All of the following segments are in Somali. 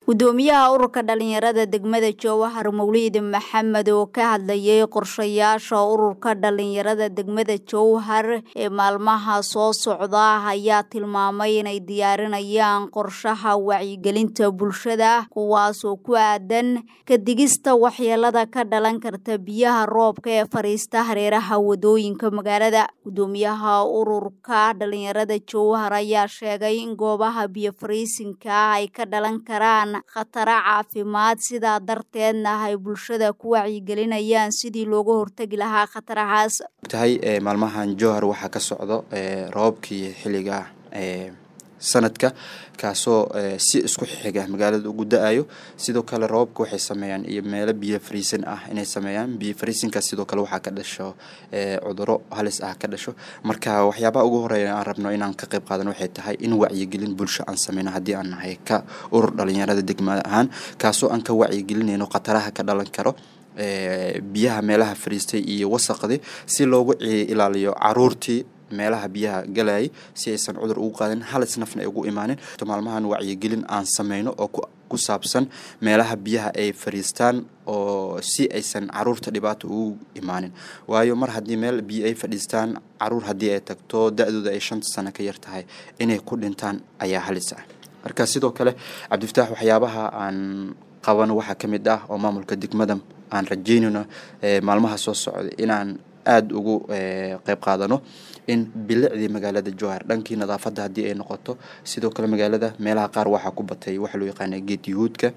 gudoomiyaha ururka dhalinyarada degmada jowhar mawliid maxamed oo ka hadlayay qorshayaasha ururka dhalinyarada degmada jowhar ee maalmaha soo socda ayaa tilmaamay inay diyaarinayaan qorshaha wacyigelinta bulshada kuwaasoo ku aadan kadigista waxyeelada ka dhalan karta biyaha roobka ee fariista hareeraha wadooyinka magaalada gudoomiyaha ururka dhalinyarada jowhar ayaa sheegay in goobaha biyo fariisinka ay ka dhalan karaan khataro caafimaad sidaa darteedna ay bulshada ku wacyigelinayaan sidii looga hortegi lahaa khatarahaas tahay maalmahan jowhar waxaa ka socdo roobabkii xilliga sanadka kaasoo si isku xiga magaalada ugu da-ayo sidoo kale roobabka waxay sameeyaan iyo meelo biyo fariisin ah inay sameeyaan biyo fariisinka sidoo kale waxaa ka dhasho cuduro halis ah ka dhasho marka waxyaabaha ugu horeeya aan rabno inaan ka qayb qaadan waxay tahay in wacyigelin bulsho aan sameyno haddii aan nahay ka urur dhalinyarada degmada ahaan kaasoo aan ka wacyigelinayno khataraha ka dhalan karo biyaha meelaha fariistay iyo wasaqdii si loogu ilaaliyo caruurtii meelaha biyaha galayay si aysan cudur ugu qaadin halis nafna ay ugu imaanin maalmahan wacyigelin aan sameyno oo ku saabsan meelaha biyaha ay fadhiistaan oo si aysan caruurta dhibaato ugu imaanin waayo mar haddii meel biyo ay fadhiistaan caruur haddii ay tagto da-dooda ay shanta sano ka yar tahay inay ku dhintaan ayaa halis ah marka sidoo kale cabdifataax waxyaabaha aan qabano waxaa ka mid ah oo maamulka degmada aan rajeynayno maalmaha soo socda inaan aada ugu qeyb qaadano in bilicdii magaalada jowhar dhankii nadaafadda haddii ay noqoto sidoo kale magaalada meelaha qaar waxaa ku batay waxa loo yaqaana geed yuhuudka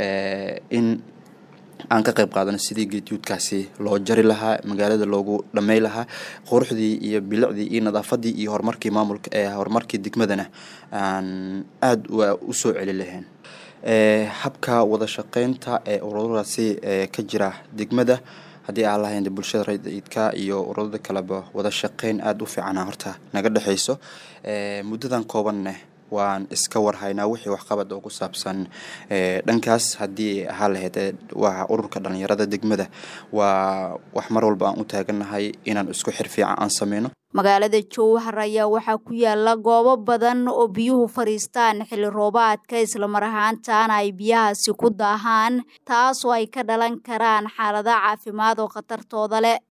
in aan ka qayb qaadano sidii geed yuhuudkaasi loo jari lahaa magaalada loogu dhamey lahaa quruxdii iyo bilicdii iyo nadaafaddii iyo horumarkii maamulka horumarkii degmadana aan aada usoo celi lahayn habka wada shaqeynta ee ururadaasi ka jira degmada haddii aan lahayn bulshada rayidka iyo ururada kaleba wada shaqeyn aada u fiicana horta naga dhexeyso muddadan koobanne waan iska warhaynaa wixii waxqabad oo ku saabsan dhankaas haddii ahaa lahayd waa ururka dhalinyarada degmada waa wax mar walba aan u taagannahay inaan isku xir fiican aan sameyno magaalada jowhar ayaa waxaa ku yaala goobo badan oo biyuhu fadhiistaan xilli roobaadka islamar ahaantaana ay biyahaasi ku daahaan taasoo ay ka dhalan karaan xaalada caafimaad oo khatartooda leh